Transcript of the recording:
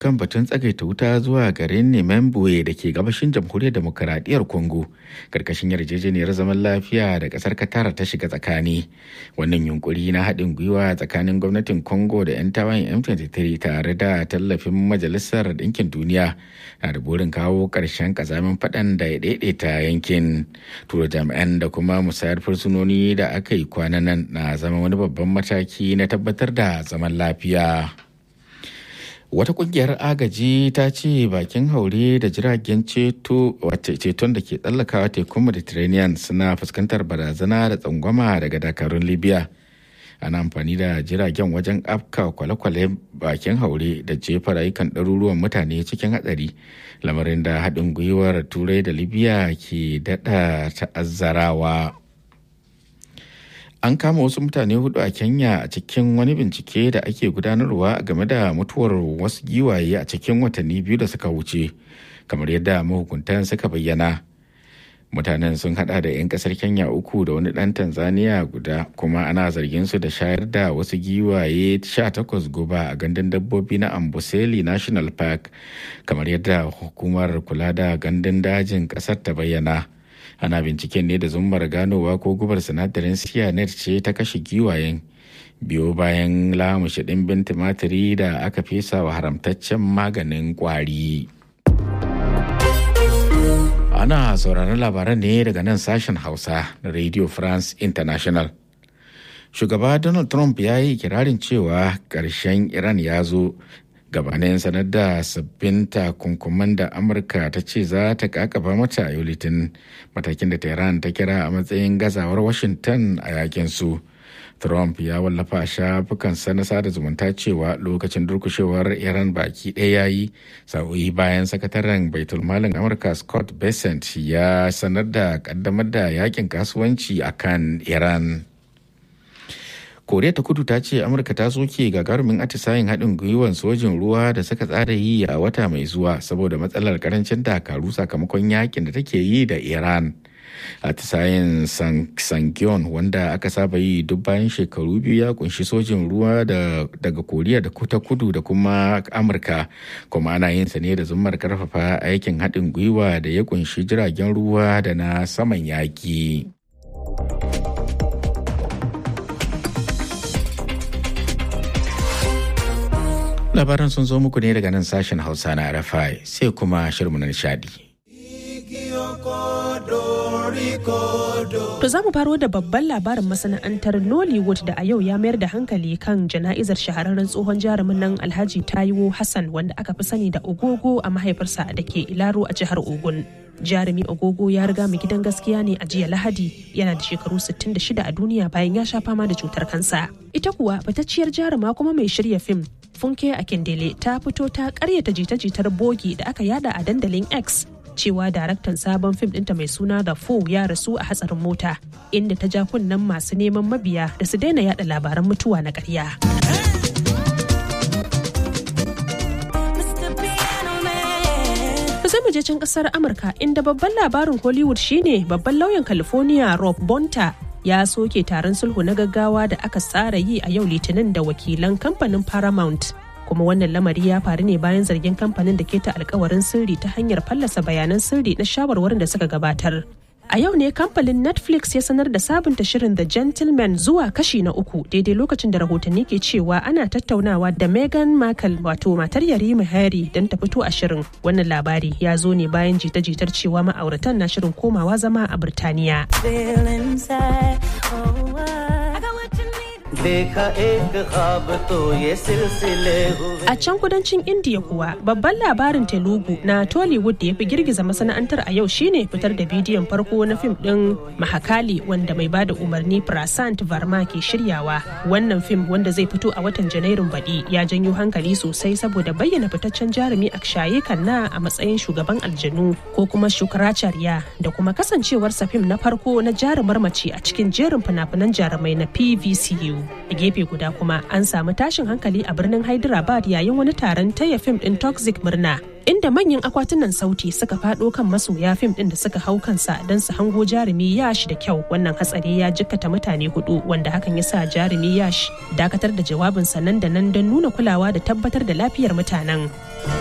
kan batun tsagaita wuta zuwa garin Nememboe da ke gabashin jamhuriyar demokaradiyyar Congo karkashin yarjejeniyar zaman lafiya da kasar Qatar ta shiga tsakani. Wannan yunkuri na haɗin gwiwa tsakanin gwamnatin Congo da 'yan tawayen M23 tare da tallafin Majalisar Ɗinkin Duniya na da burin kawo ƙarshen ƙazamin faɗan da ya daidaita yankin. Tura jami'an da kuma musayar fursunoni da aka yi kwanan nan na zama wani babban mataki na tabbatar da zaman lafiya. wata kungiyar agaji ta ce bakin haure da jiragen ceto ceton da ke tsallakawa tekun mediterranean suna fuskantar barazana da tsangwama daga dakarun libya ana amfani da jiragen wajen afka kwale-kwale bakin haure da jefa rayukan ɗaruruwan mutane cikin hatsari lamarin da haɗin gwiwar turai da libya ke daɗa ta'azzarawa an kama wasu mutane hudu a kenya a cikin wani bincike da ake gudanarwa game da mutuwar wasu giwaye a cikin watanni biyu da suka wuce kamar yadda mahukuntan suka bayyana mutanen sun hada da 'yan kasar kenya uku da wani dan tanzania guda kuma ana zargin su da shayar da wasu giwaye 18 guba a gandun dabbobi na amboseli national park kamar yadda hukumar kula da gandun dajin kasar ta bayyana ana binciken ne da zummar ganowa ko gubar sinadarin cyanide ce ta kashe giwayen biyo bayan lamushe ɗimbin tumatiri da aka fesa wa haramtaccen maganin kwari ana sauraron labaran ne daga nan sashen hausa na radio france international shugaba donald trump ya yi kirarin cewa ƙarshen iran ya zo gabanin sanar da sabbin takunkuman da amurka ta ce za ta kakaba mata a yau litin matakin da tehran ta kira a matsayin gazawar washington a yakin su trump ya wallafa shafukan na sada zumunta cewa lokacin durkushewar iran baki ɗaya yayi sa'o'i bayan sakataren baitulmalin amurka scott bessent ya sanar da kaddamar da yakin kasuwanci akan iran koriya ta kudu ta ce amurka ta soke gagarumin atisayen haɗin gwiwan sojin ruwa da suka tsara yi a wata mai zuwa saboda matsalar karancin dakaru sakamakon yakin da take yi da iran atisayen sangyon wanda aka saba yi duk bayan shekaru biyu ya kunshi sojin ruwa daga koriya da ta kudu da kuma amurka kuma ana yin sa ne da zummar karfafa aikin haɗin gwiwa da ya kunshi jiragen ruwa da na saman yaƙi. labaran sun zo muku ne daga nan sashen hausa na rfi sai kuma shirmu na nishadi To za mu faro da babban labarin masana'antar Nollywood da a yau ya mayar da hankali kan jana'izar shahararren tsohon jarumin nan Alhaji Taiwo Hassan wanda aka fi sani da Ogogo a mahaifarsa da ke Ilaro a jihar Ogun. Jarumi Ogogo ya riga mu gidan gaskiya ne a jiya Lahadi yana da shekaru 66 a duniya bayan ya sha fama da cutar kansa. Ita kuwa fitacciyar jaruma kuma mai shirya fim Funke Akindele ta fito ta karyata jita-jitar bogi da aka yada a dandalin X cewa daraktan sabon fim ɗinta mai suna da fo ya rasu a hatsarin mota inda ta ja kunnen masu neman mabiya da su daina yada labaran mutuwa na ƙarya. sai mu je can kasar amurka inda babban labarin hollywood shine babban lauyan california rob bonta ya soke taron sulhu na gaggawa da aka tsara yi a yau litinin da wakilan kamfanin paramount kuma wannan lamari ya faru ne bayan zargin kamfanin da ke ta alkawarin sirri ta hanyar fallasa bayanan sirri na shawarwarin da suka gabatar a yau ne kamfanin netflix ya sanar da sabunta shirin the gentleman zuwa kashi na uku daidai lokacin da rahotanni ke cewa ana tattaunawa da meghan markle wato matar yarima harry don ta fito a shirin wannan labari ya zo ne bayan jita-jitar cewa ma'auratan na shirin komawa zama a birtaniya A can kudancin Indiya kuwa babban labarin Telugu na Tollywood da ya fi girgiza masana'antar a yau shine fitar da bidiyon farko na fim ɗin Mahakali wanda mai bada umarni Prasant Varma ke shiryawa. Wannan fim wanda zai fito a watan Janairun baɗi ya janyo hankali sosai saboda bayyana fitaccen jarumi Akshaye Kanna a matsayin shugaban aljanu ko kuma Shukracharya da kuma kasancewarsa fim na farko na jarumar mace a cikin jerin fina-finan jarumai na PVCU. a gefe guda kuma an samu tashin hankali a birnin hyderabad yayin wani taron taya fim din toxic murna inda manyan akwatunan sauti suka fado kan masoya fim din da suka hau kansa don su hango jarumi yash da kyau wannan hatsari ya jikkata mutane hudu wanda hakan ya sa jarumi yash dakatar da jawabinsa nan da nan don nuna kulawa da tabbatar da lafiyar mutanen